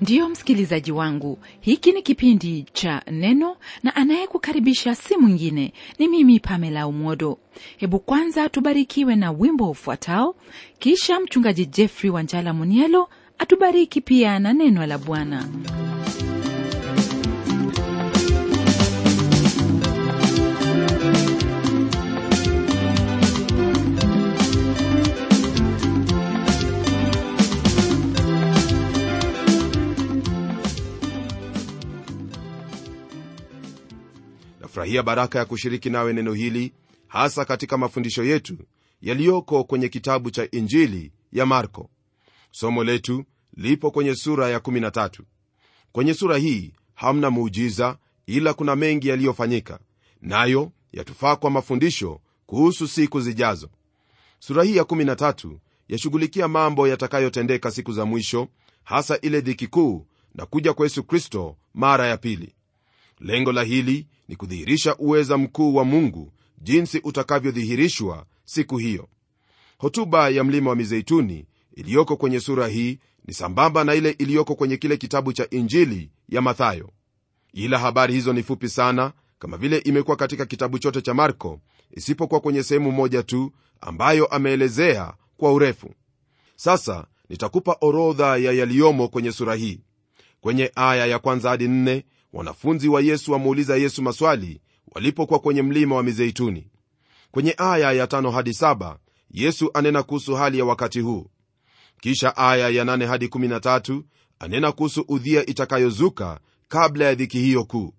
ndiyo msikilizaji wangu hiki ni kipindi cha neno na anayekukaribisha si mwingine ni mimi pamela umodo hebu kwanza tubarikiwe na wimbo ufuatao kisha mchungaji jeffrey wanjala munielo atubariki pia na neno la bwana nafurahia baraka ya kushiriki nawe neno hili hasa katika mafundisho yetu yaliyoko kwenye kitabu cha injili ya marko somo letu lipo kwenye sura ya 13 kwenye sura hii hamna muujiza ila kuna mengi yaliyofanyika nayo yatufaa kwa mafundisho kuhusu siku zijazo sura hii ya 13 yashughulikia mambo yatakayotendeka siku za mwisho hasa ile dhiki kuu na kuja kwa yesu kristo mara ya pili lengo la hili ni kudhihirisha uweza mkuu wa mungu jinsi utakavyodhihirishwa siku hiyo hotuba ya mlima wa mizeituni iliyoko kwenye sura hii ni sambamba na ile iliyoko kwenye kile kitabu cha injili ya mathayo ila habari hizo ni fupi sana kama vile imekuwa katika kitabu chote cha marko isipokuwa kwenye sehemu moja tu ambayo ameelezea kwa urefu sasa nitakupa orodha ya yaliyomo kwenye sura hii kwenye aya ya kwanza hadi nne wanafunzi wa yesu wamuuliza yesu maswali walipokuwa kwenye mlima wa mizeituni kwenye aya ya tano hadi saba yesu anena kuhusu hali ya wakati huu kisha aya ya nane hadi 13 anena kuhusu udhia itakayozuka kabla ya dhiki hiyo kuu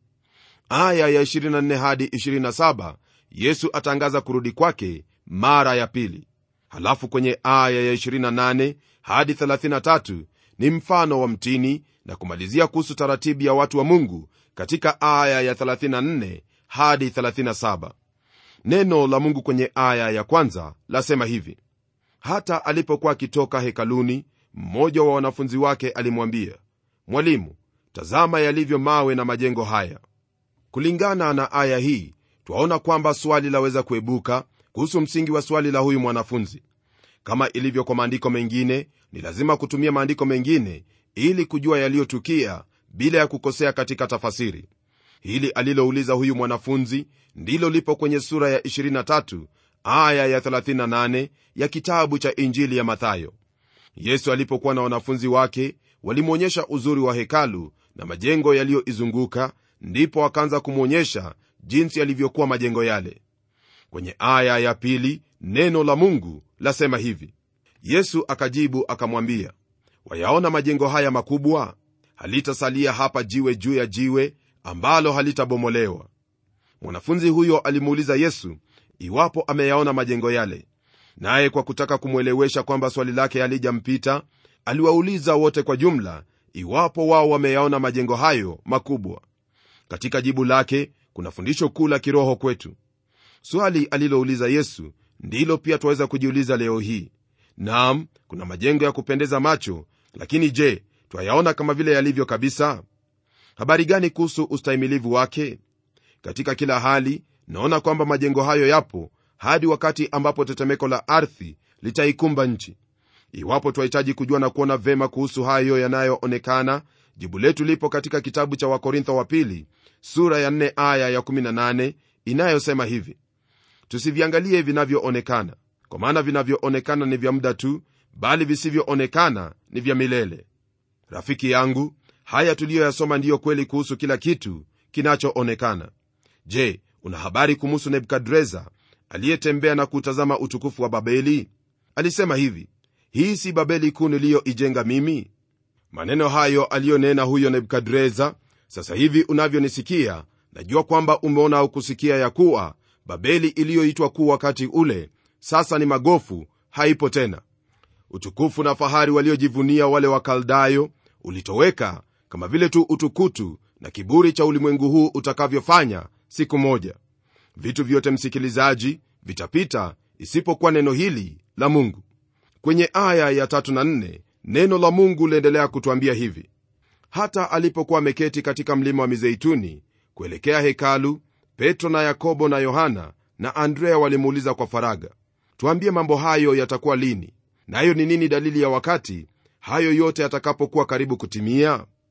aya ya 24 hadi 27 yesu atangaza kurudi kwake mara ya pili halafu kwenye aya ya 28 hadi 33 ni mfano wa mtini na kumalizia kuhusu taratibu ya watu wa mungu katika aya ya 34 hadi 37 neno la mungu kwenye aya ya kwanza lasema hivi hata alipokuwa akitoka hekaluni mmoja wa wanafunzi wake alimwambia mwalimu tazama yalivyo mawe na majengo haya kulingana na aya hii twaona kwamba swali laweza kuebuka kuhusu msingi wa swali la huyu mwanafunzi kama ilivyo kwa maandiko mengine ni lazima kutumia maandiko mengine ili kujua yaliyotukia bila ya kukosea katika tafasiri hili alilouliza huyu mwanafunzi ndilo lipo kwenye sura ya 23 aya ya 38 ya kitabu cha injili ya mathayo yesu alipokuwa na wanafunzi wake walimwonyesha uzuri wa hekalu na majengo yaliyoizunguka ndipo akaanza kumwonyesha jinsi yalivyokuwa majengo yale kwenye aya ya pili neno la mungu lasema hivi yesu akajibu akamwambia wayaona majengo haya makubwa halitasalia hapa jiwe juu ya jiwe ambalo halitabomolewa mwanafunzi huyo alimuuliza yesu iwapo ameyaona majengo yale naye kwa kutaka kumwelewesha kwamba swali lake halijampita aliwauliza wote kwa jumla iwapo wao wameyaona majengo hayo makubwa katika jibu lake kuna fundisho kuu la kiroho kwetu swali alilouliza yesu ndilo pia twaweza kujiuliza leo hii nam kuna majengo ya kupendeza macho lakini je twayaona kama vile yalivyo kabisa habari gani kuhusu ustahimilivu wake katika kila hali naona kwamba majengo hayo yapo hadi wakati ambapo tetemeko la ardhi litaikumba nchi iwapo twahitaji kujua na kuona vema kuhusu hayo yanayoonekana jibu letu lipo katika kitabu cha wakorintho wa pili sura ya 4 aya ya 18 inayosema hivi tusiviangalie vinavyoonekana kwa maana vinavyoonekana ni vya muda tu bali visivyoonekana ni vya milele rafiki yangu haya tuliyoyasoma ndiyo kweli kuhusu kila kitu kinachoonekana je una habari kumuhusu nebukadreza aliyetembea na kutazama utukufu wa babeli alisema hivi hii si babeli kuu niliyoijenga mimi maneno hayo aliyonena huyo nebukadreza sasa hivi unavyonisikia najua kwamba umeona au kusikia ya kuwa babeli iliyoitwa kuu wakati ule sasa ni magofu haipo tena utukufu na fahari waliojivunia wale wakaldayo ulitoweka kama vile tu utukutu na kiburi cha ulimwengu huu utakavyofanya siku moja vitu vyote msikilizaji vitapita isipokuwa neno hili la mungu kwenye aya ya tatu na nne neno la mungu liendelea kutwambia hivi hata alipokuwa ameketi katika mlima wa mizeituni kuelekea hekalu petro na yakobo na yohana na andrea walimuuliza kwa faraga tuambie mambo hayo yatakuwa lini nayo ni nini dalili ya wakati hayo yote yatakapokuwa karibu kutimia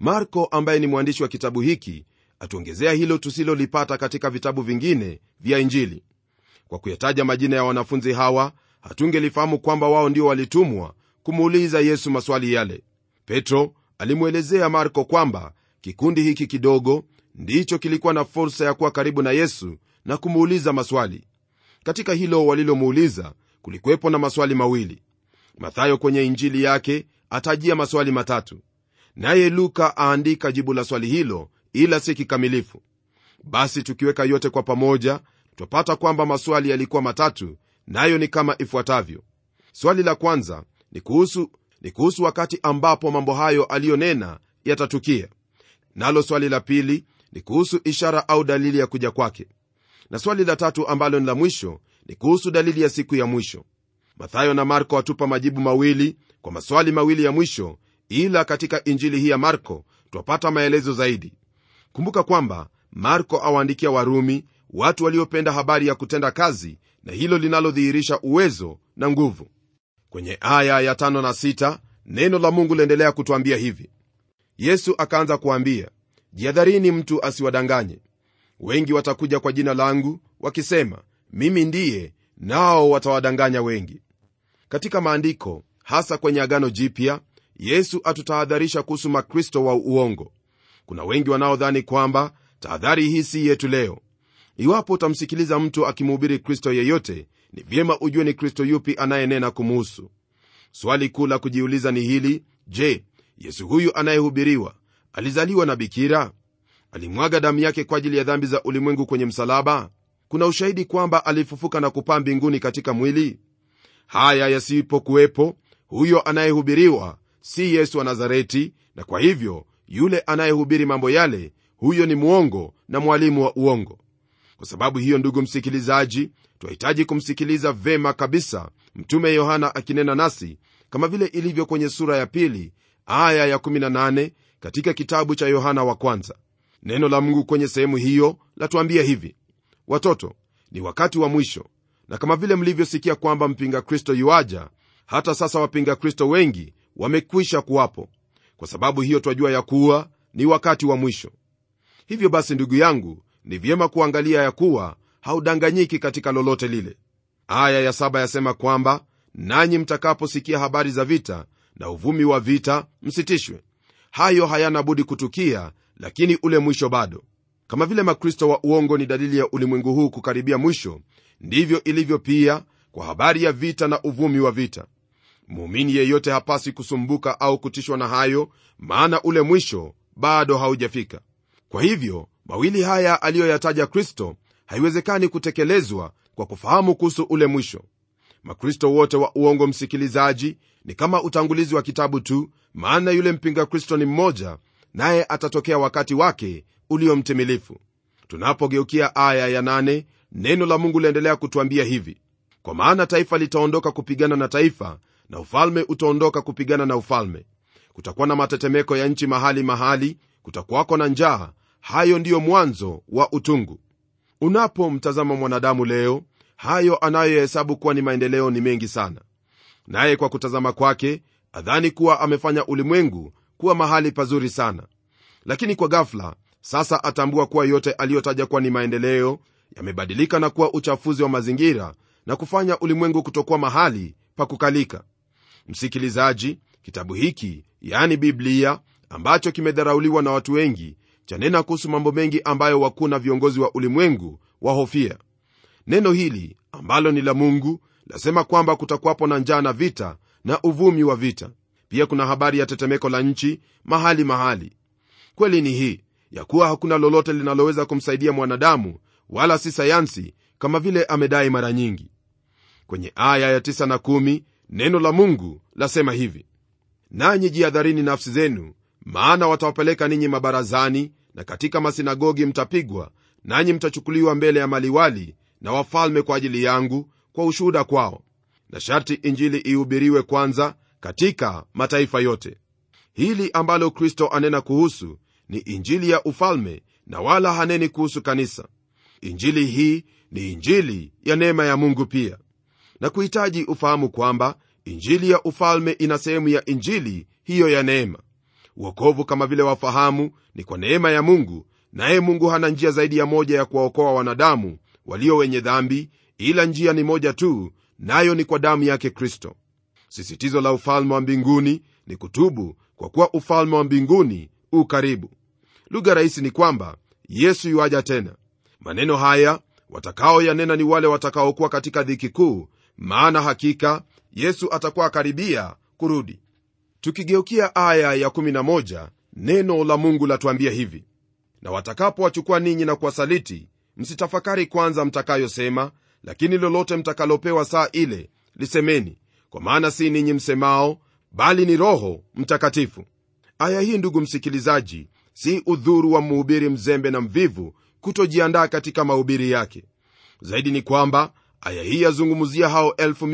marko ambaye ni mwandishi wa kitabu hiki atuongezea hilo tusilolipata katika vitabu vingine vya injili kwa kuyataja majina ya wanafunzi hawa hatungelifahamu kwamba wao ndio walitumwa kumuuliza yesu maswali yale petro alimwelezea marko kwamba kikundi hiki kidogo ndicho kilikuwa na fursa ya kuwa karibu na yesu na kumuuliza maswali katika hilo walilomuuliza kulikuwepo na maswali mawili mathayo kwenye injili yake atajia maswali matatu naye luka aandika jibu la swali hilo ila si kikamilifu basi tukiweka yote kwa pamoja twapata kwamba maswali yalikuwa matatu nayo ni kama ifuatavyo swali la kwanza ni kuhusu, ni kuhusu wakati ambapo mambo hayo aliyonena yatatukia nalo swali la pili ni kuhusu ishara au dalili ya kuja kwake na swali la tatu ambalo ni la mwisho ni kuhusu dalili ya siku ya mwisho mathayo na marko watupa majibu mawili kwa maswali mawili ya mwisho ila katika injili hii ya marko twapata maelezo zaidi kumbuka kwamba marko awaandikia warumi watu waliopenda habari ya kutenda kazi na hilo linalodhihirisha uwezo na nguvu kwenye aya ya tano na sita, neno la mungu liendelea kutwambia hivi yesu akaanza kuambia jihadharini mtu asiwadanganye wengi watakuja kwa jina langu wakisema mimi ndiye nao watawadanganya wengi katika maandiko hasa kwenye agano jipya yesu atutahadharisha kuhusu makristo wa uongo kuna wengi wanaodhani kwamba tahadhari hii si yetu leo iwapo utamsikiliza mtu akimhubiri kristo yeyote ni vyema ujue ni kristo yupi anayenena kumuhusu swali kuu la kujiuliza ni hili je yesu huyu anayehubiriwa alizaliwa na bikira alimwaga damu yake kwa ajili ya dhambi za ulimwengu kwenye msalaba kuna ushahidi kwamba alifufuka na kupaa mbinguni katika mwili haya yasipokuwepo huyo anayehubiriwa si yesu wa nazareti na kwa hivyo yule anayehubiri mambo yale huyo ni mwongo na mwalimu wa uongo kwa sababu hiyo ndugu msikilizaji twahitaji kumsikiliza vema kabisa mtume yohana akinena nasi kama vile ilivyo kwenye sura ya pili aya ya18 katika kitabu cha yohana wa kwanza neno la mungu kwenye sehemu hiyo latuambia hivi watoto ni wakati wa mwisho na kama vile mlivyosikia kwamba mpinga kristo yuaja hata sasa wapinga kristo wengi wamekwisha kuwapo kwa sababu hiyo twajua ya kuwa ni wakati wa mwisho hivyo basi ndugu yangu ni vyema kuangalia ya kuwa haudanganyiki katika lolote lile aya ya saba yasema kwamba nanyi mtakaposikia habari za vita na uvumi wa vita msitishwe hayo hayana budi kutukia lakini ule mwisho bado kama vile makristo wa uongo ni dalili ya ulimwengu huu kukaribia mwisho ndivyo ilivyo pia kwa habari ya vita na uvumi wa vita muumini yeyote hapasi kusumbuka au kutishwa na hayo maana ule mwisho bado haujafika kwa hivyo mawili haya aliyoyataja kristo haiwezekani kutekelezwa kwa kufahamu kuhusu ule mwisho makristo wote wa uongo msikilizaji ni kama utangulizi wa kitabu tu maana yule mpinga kristo ni mmoja naye atatokea wakati wake ulio mtimilifu tunapogeukia aya ya nane, neno la mungu liendelea kutwambia hivi kwa maana taifa litaondoka kupigana na taifa na ufalme utaondoka kupigana na ufalme kutakuwa na matetemeko ya nchi mahali mahali kutakuwako na njaa hayo ndiyo mwanzo wa utungu unapomtazama mwanadamu leo hayo anayohesabu kuwa ni maendeleo ni mengi sana naye kwa kutazama kwake adhani kuwa amefanya ulimwengu kuwa mahali pazuri sana lakini kwa ghafla sasa atambua kuwa yote aliyotaja kuwa ni maendeleo yamebadilika na kuwa uchafuzi wa mazingira na kufanya ulimwengu kutokuwa mahali pa kukalika msikilizaji kitabu hiki yani biblia ambacho kimedharauliwa na watu wengi chanena kuhusu mambo mengi ambayo wakuu na viongozi wa ulimwengu wahofia neno hili ambalo ni la mungu lasema kwamba kutakuwapo na njaa na vita na uvumi wa vita pia kuna habari ya tetemeko la nchi mahali mahali kweli ni hii ya kuwa hakuna lolote linaloweza kumsaidia mwanadamu wala si sayansi kama vile amedai mara nyingi kwenye aya ya 9 na 1 neno la mungu lasema hivi nanyi jihadharini nafsi zenu maana watawapeleka ninyi mabarazani na katika masinagogi mtapigwa nanyi mtachukuliwa mbele ya maliwali na wafalme kwa ajili yangu kwa ushuhuda kwao na sharti injili ihubiriwe kwanza katika mataifa yote hili ambalo kristo anena kuhusu ni injili ya ufalme na wala haneni kuhusu kanisa injili hii ni injili ya neema ya mungu pia na kuhitaji ufahamu kwamba injili ya ufalme ina sehemu ya injili hiyo ya neema uokovu kama vile wafahamu ni kwa neema ya mungu naye mungu hana njia zaidi ya moja ya kuwaokoa wanadamu walio wenye dhambi ila njia ni moja tu nayo ni kwa damu yake kristo sisitizo la ufalme wa mbinguni ni kutubu kwa kuwa ufalme wa mbinguni u karibu lugha rahisi ni kwamba yesu yuaja tena maneno haya watakaoyanena ni wale watakaokuwa katika dhiki kuu maana hakika yesu atakuwa akaribia kurudi tukigeukia aya ya 11 neno la mungu latuambia hivi na watakapowachukua ninyi na kuwasaliti msitafakari kwanza mtakayosema lakini lolote mtakalopewa saa ile lisemeni kwa maana si ninyi msemao bali ni roho mtakatifu aya hii ndugu msikilizaji si udhuru wa mhubiri mzembe na mvivu kutojiandaa katika mahubiri yake zaidi ni kwamba aya hii yazungumzia hao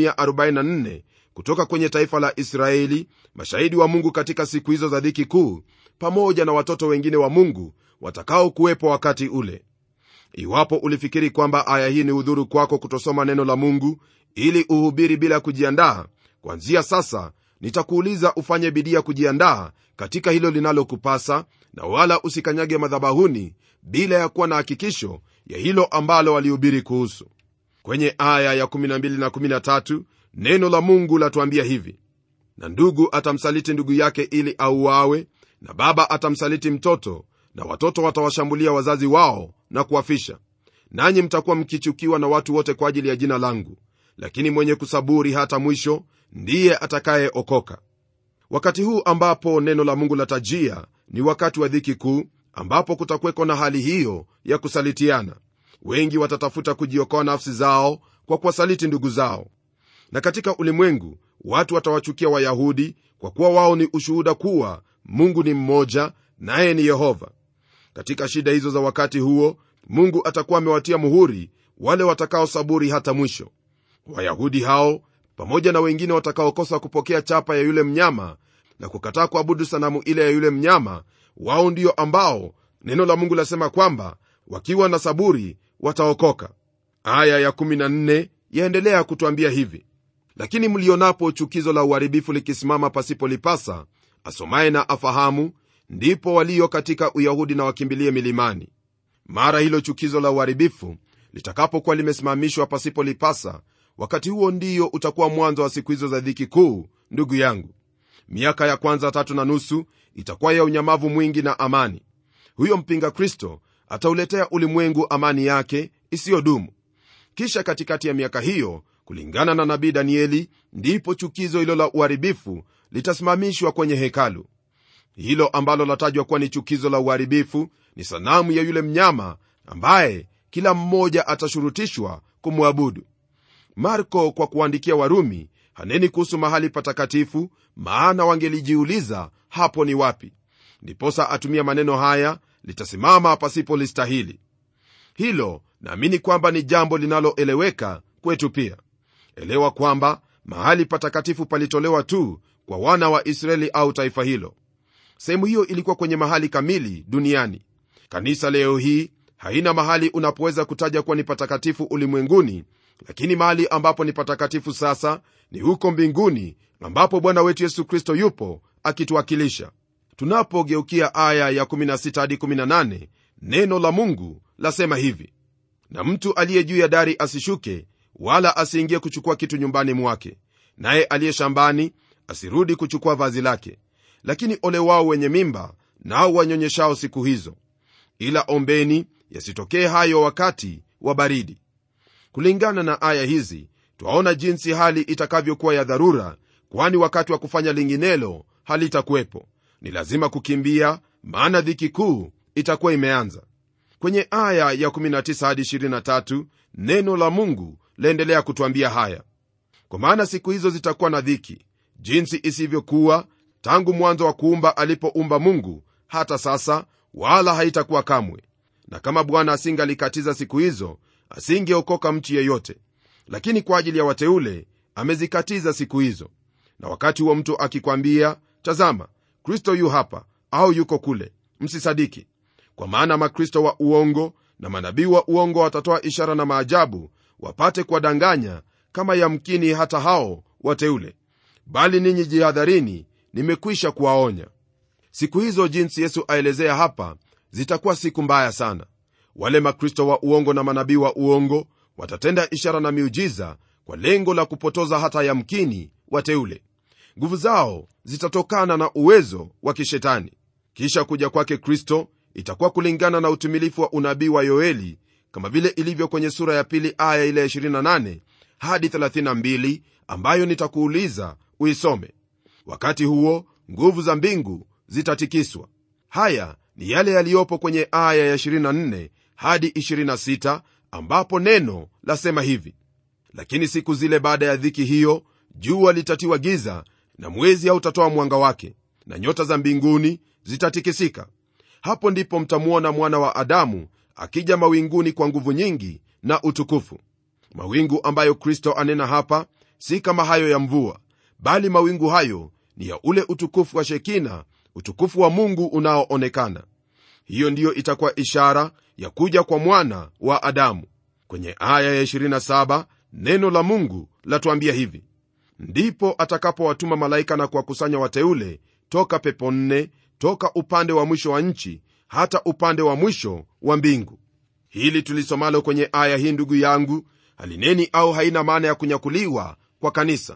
144 kutoka kwenye taifa la israeli mashahidi wa mungu katika siku hizo za dhiki kuu pamoja na watoto wengine wa mungu watakaokuwepo wakati ule iwapo ulifikiri kwamba aya hii ni udhuru kwako kutosoma neno la mungu ili uhubiri bila kujiandaa kwanzia sasa nitakuuliza ufanye bidii ya kujiandaa katika hilo linalokupasa na wala usikanyage madhabahuni bila ya kuwa na hakikisho ya hilo ambalo walihubiri kuhusu kwenye aya ya 12 na 13 neno la mungu latuambia hivi na ndugu atamsaliti ndugu yake ili auawe na baba atamsaliti mtoto na watoto watawashambulia wazazi wao na kuwafisha nanyi mtakuwa mkichukiwa na watu wote kwa ajili ya jina langu lakini mwenye kusaburi hata mwisho ndiye atakayeokoka wakati huu ambapo neno la mungu latajia ni wakati wa dhiki kuu ambapo kutakweko na hali hiyo ya kusalitiana wengi watatafuta kujiokoa nafsi zao kwa kuwasaliti ndugu zao na katika ulimwengu watu watawachukia wayahudi kwa kuwa wao ni ushuhuda kuwa mungu ni mmoja naye ni yehova katika shida hizo za wakati huo mungu atakuwa amewatia muhuri wale watakaosaburi hata mwisho wayahudi hao pamoja na wengine watakaokosa kupokea chapa ya yule mnyama na kukataa kuabudu sanamu ile ya yule mnyama wao ndio ambao neno la mungu lasema kwamba wakiwa na saburi wataokoka aya ya14 yaendelea kutwambia hivi lakini mlionapo chukizo la uharibifu likisimama pasipolipasa asomaye na afahamu ndipo walio katika uyahudi na wakimbilie milimani mara hilo chukizo la uharibifu litakapokuwa limesimamishwa pasipolipasa wakati huo ndiyo utakuwa mwanzo wa siku hizo za dhiki kuu ndugu yangu miaka ya kwanza tatu na nusu itakuwa ya unyamavu mwingi na amani huyo mpinga kristo atauletea ulimwengu amani yake isiyodumu kisha katikati ya miaka hiyo kulingana na nabii danieli ndipo chukizo hilo la uharibifu litasimamishwa kwenye hekalu hilo ambalo latajwa kuwa ni chukizo la uharibifu ni sanamu ya yule mnyama ambaye kila mmoja atashurutishwa kumwabudu marko kwa kuandikia warumi haneni kuhusu mahali patakatifu maana wangelijiuliza hapo ni wapi ndiposa atumia maneno haya litasimama pasipo listahili hilo naamini kwamba ni jambo linaloeleweka kwetu pia elewa kwamba mahali patakatifu palitolewa tu kwa wana wa israeli au taifa hilo sehemu hiyo ilikuwa kwenye mahali kamili duniani kanisa leo hii haina mahali unapoweza kutaja kuwa ni patakatifu ulimwenguni lakini mahali ambapo ni patakatifu sasa ni huko mbinguni ambapo bwana wetu yesu kristo yupo akituwakilisha tunapogeukia aya ya 16 hadi 18 neno la mungu lasema hivi na mtu aliye juu ya dari asishuke wala asiingie kuchukua kitu nyumbani mwake naye aliye shambani asirudi kuchukua vazi lake lakini ole wao wenye mimba nao wanyonyeshao siku hizo ila ombeni yasitokee hayo wakati wa baridi kulingana na aya hizi twaona jinsi hali itakavyokuwa ya dharura kwani wakati wa kufanya linginelo halitakuwepo ni lazima kukimbia maana dhiki kuu itakuwa imeanza kwenye aya ya 19 hadi 23 neno la mungu laendelea kutwambia haya kwa maana siku hizo zitakuwa na dhiki jinsi isivyokuwa tangu mwanzo wa kuumba alipoumba mungu hata sasa wala haitakuwa kamwe na kama bwana asingalikatiza siku hizo asingeokoka mtu yeyote lakini kwa ajili ya wateule amezikatiza siku hizo na wakati huo mtu akikwambia tazama kristo yu hapa au yuko kule msisadiki kwa maana makristo wa uongo na manabii wa uongo watatoa ishara na maajabu wapate kuwadanganya kama yamkini hata hao wateule bali ninyi jihadharini nimekwisha kuwaonya siku hizo jinsi yesu aelezea hapa zitakuwa siku mbaya sana wale makristo wa uongo na manabii wa uongo watatenda ishara na miujiza kwa lengo la kupotoza hata yamkini wateule nguvu zao zitatokana na uwezo wa kishetani kisha kuja kwake kristo itakuwa kulingana na utimilifu wa unabii wa yoeli kama vile ilivyo kwenye sura ya pili aya ile 28 hadi 32 ambayo nitakuuliza uisome wakati huo nguvu za mbingu zitatikiswa haya ni yale yaliyopo kwenye aya ya 24 hadi 26 ambapo neno lasema hivi lakini siku zile baada ya dhiki hiyo jua litatiwa giza na mwezi hautatoa mwanga wake na nyota za mbinguni zitatikisika hapo ndipo mtamwona mwana wa adamu akija mawinguni kwa nguvu nyingi na utukufu mawingu ambayo kristo anena hapa si kama hayo ya mvua bali mawingu hayo ni ya ule utukufu wa shekina utukufu wa mungu unaoonekana hiyo ndiyo itakuwa ishara ya kuja kwa mwana wa adamu kwenye aya ya 27 neno la mungu latuambia hivi ndipo atakapowatuma malaika na kuwakusanya wateule toka pepo nne toka upande wa mwisho wa nchi hata upande wa mwisho wa mbingu hili tulisomalo kwenye aya hii ndugu yangu halineni au haina maana ya kunyakuliwa kwa kanisa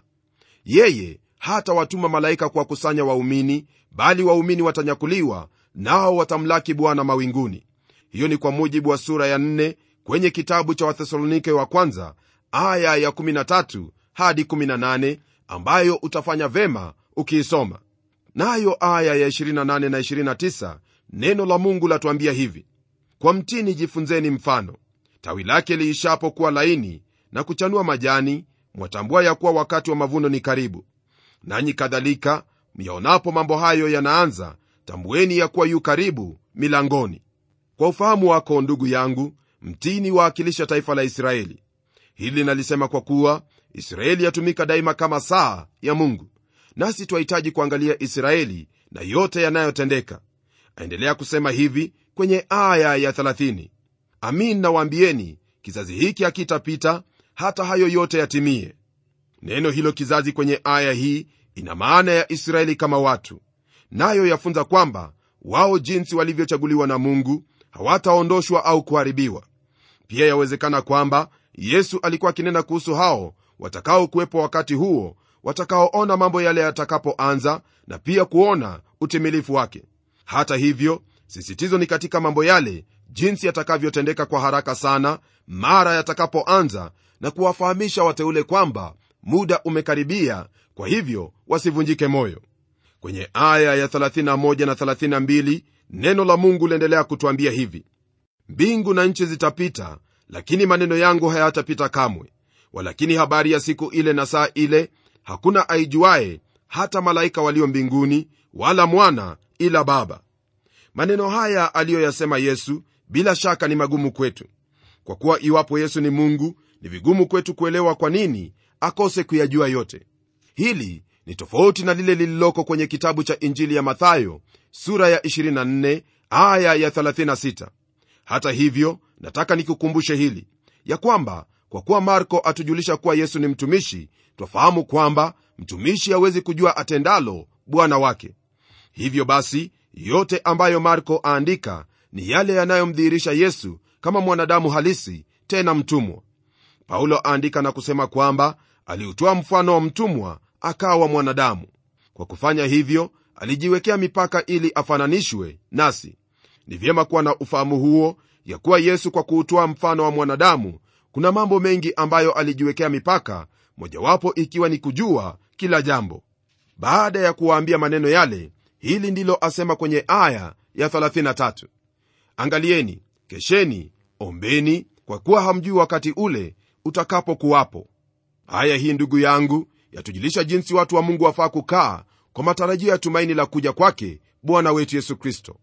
yeye hata watuma malaika kuwakusanya waumini bali waumini watanyakuliwa nao watamlaki bwana mawinguni hiyo ni kwa mujibu wa sura ya 4 kwenye kitabu cha wathesalonike wa kwanza aya ya 13 hadi 18 ambayo utafanya vema ukiisoma nayo aya ya 28 na 29 neno la mungu latuambia hivi kwa mtini jifunzeni mfano tawi lake liishapo kuwa laini na kuchanua majani mwatambua ya kuwa wakati wa mavuno ni karibu nanyi kadhalika myaonapo mambo hayo yanaanza tambueni ya kuwa yu karibu milangoni kwa ufahamu wako ndugu yangu mtini waakilisha taifa la israeli hili nalisema kwa kuwa israeli yatumika daima kama saa ya mungu nasi twahitaji kuangalia israeli na yote yanayotendeka aendelea kusema hivi kwenye aya ya 30 amin nawaambieni kizazi hiki hakitapita hata hayo yote yatimie neno hilo kizazi kwenye aya hii ina maana ya israeli kama watu nayo yafunza kwamba wao jinsi walivyochaguliwa na mungu hawataondoshwa au kuharibiwa pia yawezekana kwamba yesu alikuwa akinena kuhusu hao watakaokuwepo wakati huo watakaoona mambo yale yatakapoanza na pia kuona utimilifu wake hata hivyo sisitizo ni katika mambo yale jinsi yatakavyotendeka kwa haraka sana mara yatakapoanza na kuwafahamisha wateule kwamba muda umekaribia kwa hivyo wasivunjike moyo kwenye aya ya 31 na 32 neno la mungu liendelea kutwambia hivi mbingu na nchi zitapita lakini maneno yangu hayatapita kamwe walakini habari ya siku ile na saa ile hakuna aijuaye hata malaika walio mbinguni wala mwana ila baba maneno haya aliyoyasema yesu bila shaka ni magumu kwetu kwa kuwa iwapo yesu ni mungu ni vigumu kwetu kuelewa kwa nini akose kuyajua yote hili ni tofauti na lile lililoko kwenye kitabu cha injili ya mathayo sura ya 24 aya ya 36 hata hivyo nataka nikukumbushe hili ya kwamba kwa kuwa marko atujulisha kuwa yesu ni mtumishi twafahamu kwamba mtumishi hawezi kujua atendalo bwana wake hivyo basi yote ambayo marko aandika ni yale yanayomdhihirisha yesu kama mwanadamu halisi tena mtumwa paulo aandika na kusema kwamba aliutoa mfano wa mtumwa akawa mwanadamu kwa kufanya hivyo alijiwekea mipaka ili afananishwe nasi ni vyema kuwa na ufahamu huo ya kuwa yesu kwa kuutoa mfano wa mwanadamu kuna mambo mengi ambayo alijiwekea mipaka mojawapo ikiwa ni kujua kila jambo baada ya kuwaambia maneno yale hili ndilo asema kwenye aya ya 33 angalieni kesheni ombeni kwa kuwa hamjui wakati ule utakapokuwapo aya hii ndugu yangu yatujulisha jinsi watu wa mungu wafaa kukaa kwa matarajio ya tumaini la kuja kwake bwana wetu yesu kristo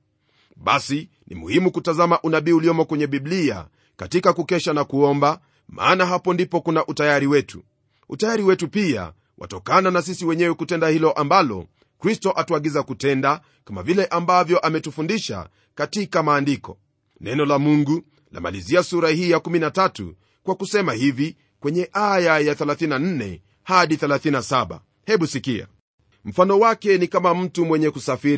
basi ni muhimu kutazama unabii uliomo kwenye biblia katika kukesha na kuomba maana hapo ndipo kuna utayari wetu utayari wetu pia watokana na sisi wenyewe kutenda hilo ambalo kristo atuagiza kutenda kama vile ambavyo ametufundisha katika maandiko neno la mungu lamalizia sura hii ya 13 kwa kusema hivi kwenye aya ya 34 hadi 37 hebu sikia mfano wake ni kama mtu mwenye kusafiri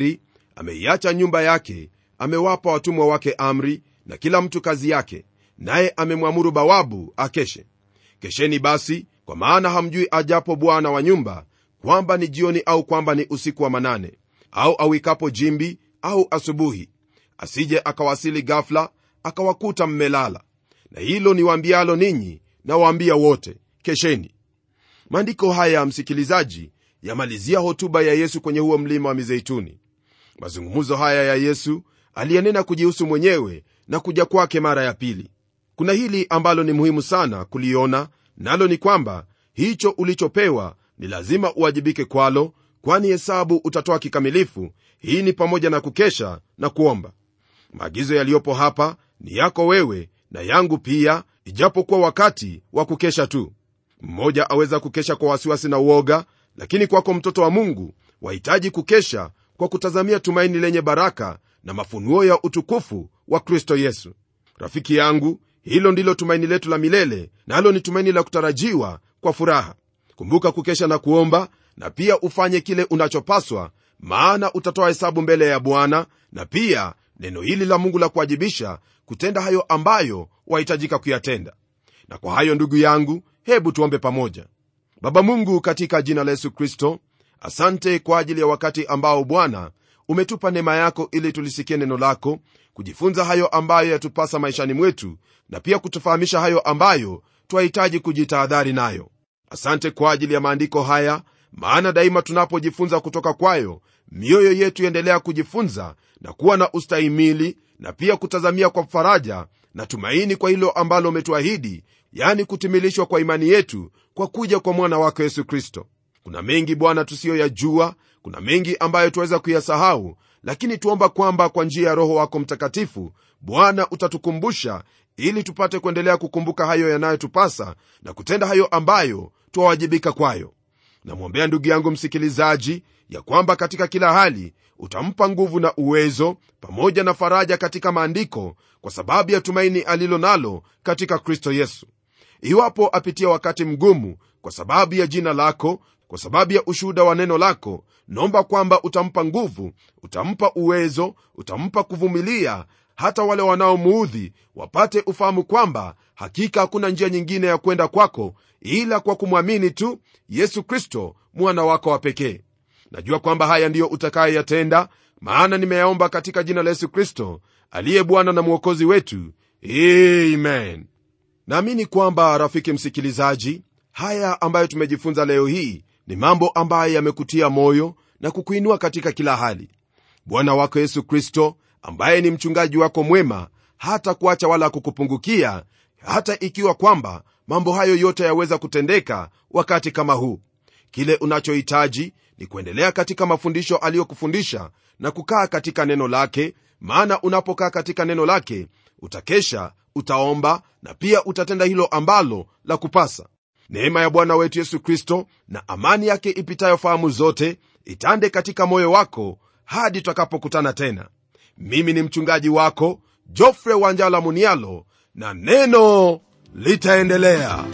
ameiacha nyumba yake amewapa watumwa wake amri na kila mtu kazi yake naye amemwamuru bawabu akeshe kesheni basi kwa maana hamjui ajapo bwana wa nyumba kwamba ni jioni au kwamba ni usiku wa manane au awikapo jimbi au asubuhi asije akawasili gafla akawakuta mmelala na hilo niwaambialo ninyi nawaambia wote kesheni maandiko haya msikilizaji yamalizia hotuba ya yesu kwenye huo mlima wa mizeituni mazungumzo haya ya yesu aliyenena kujihusu mwenyewe na kuja kwake mara ya pili kuna hili ambalo ni muhimu sana kuliona nalo ni kwamba hicho ulichopewa ni lazima uwajibike kwalo kwani hesabu utatoa kikamilifu hii ni pamoja na kukesha na kuomba maagizo yaliyopo hapa ni yako wewe na yangu pia ijapokuwa wakati wa kukesha tu mmoja aweza kukesha kwa wasiwasi na uoga lakini kwako mtoto wa mungu wahitaji kukesha kwa kutazamia tumaini lenye baraka na mafunuo ya utukufu wa kristo yesu rafiki yangu hilo ndilo tumaini letu la milele nalo na ni tumaini la kutarajiwa kwa furaha kumbuka kukesha na kuomba na pia ufanye kile unachopaswa maana utatoa hesabu mbele ya bwana na pia neno hili la mungu la kuwajibisha kutenda hayo ambayo wahitajika kuyatenda na kwa hayo ndugu yangu hebu tuombe pamoja baba mungu katika jina la yesu kristo asante kwa ajili ya wakati ambao bwana umetupa neema yako ili tulisikie neno lako kujifunza hayo ambayo yatupasa maishani mwetu na pia kutufahamisha hayo ambayo twahitaji kujitahadhari nayo asante kwa ajili ya maandiko haya maana daima tunapojifunza kutoka kwayo mioyo yetu iendelea kujifunza na kuwa na ustahimili na pia kutazamia kwa faraja na tumaini kwa hilo ambalo umetuahidi yani kutimilishwa kwa imani yetu kwa kuja kwa mwana wako yesu kristo kuna mengi bwana tusiyoyajua kuna mengi ambayo tuweza kuyasahau lakini tuomba kwamba kwa njia ya roho wako mtakatifu bwana utatukumbusha ili tupate kuendelea kukumbuka hayo yanayotupasa na kutenda hayo ambayo twawajibika kwayo namwombea ndugu yangu msikilizaji ya kwamba katika kila hali utampa nguvu na uwezo pamoja na faraja katika maandiko kwa sababu ya tumaini alilo nalo katika kristo yesu iwapo apitia wakati mgumu kwa sababu ya jina lako kwa sababu ya ushuhuda wa neno lako naomba kwamba utampa nguvu utampa uwezo utampa kuvumilia hata wale wanaomuudhi wapate ufahamu kwamba hakika hakuna njia nyingine ya kwenda kwako ila kwa kumwamini tu yesu kristo mwana wako wa pekee najua kwamba haya ndiyo utakayoyatenda maana nimeyaomba katika jina la yesu kristo aliye bwana na mwokozi wetu amen naamini kwamba rafiki msikilizaji haya ambayo tumejifunza leo hii ni mambo ambayo yamekutia moyo na kukuinua katika kila hali bwana wako yesu kristo ambaye ni mchungaji wako mwema hata kuacha wala kukupungukia hata ikiwa kwamba mambo hayo yote yaweza kutendeka wakati kama huu kile unachohitaji ni kuendelea katika mafundisho aliyokufundisha na kukaa katika neno lake maana unapokaa katika neno lake utakesha utaomba na pia utatenda hilo ambalo la kupasa neema ya bwana wetu yesu kristo na amani yake ipitayo fahamu zote itande katika moyo wako hadi tutakapokutana tena mimi ni mchungaji wako jofre wanjala munialo na neno litaendelea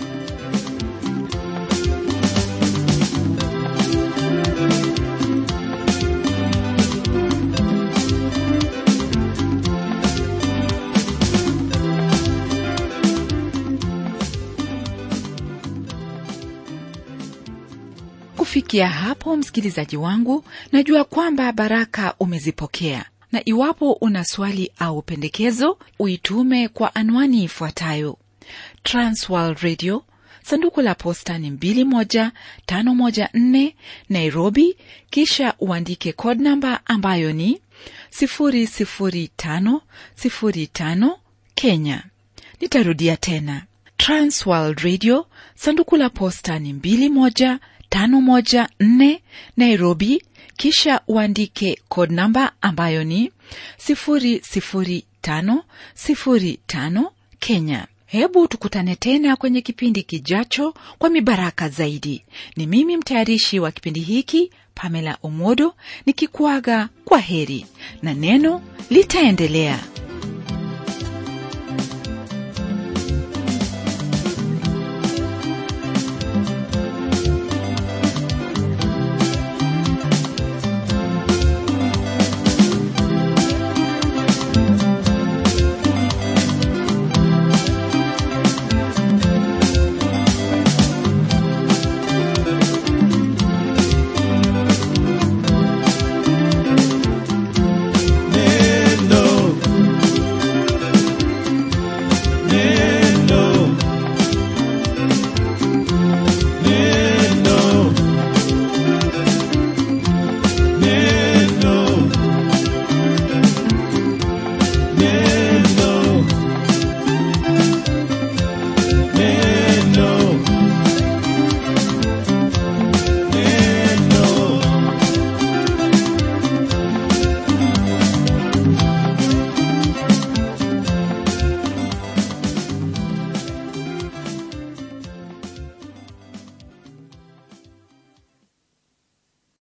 kufikia hapo msikilizaji wangu najua kwamba baraka umezipokea na iwapo una swali au pendekezo uitume kwa anwani ifuatayo transworld radio sanduku la posta ni 21514 nairobi kisha uandike code namba ambayo ni 00505 kenya nitarudia tena transworld radio sanduku la posta ni 21514 nairobi kisha uandike code namba ambayo ni 00505 kenya hebu tukutane tena kwenye kipindi kijacho kwa mibaraka zaidi ni mimi mtayarishi wa kipindi hiki pamela omodo nikikuaga kwa heri na neno litaendelea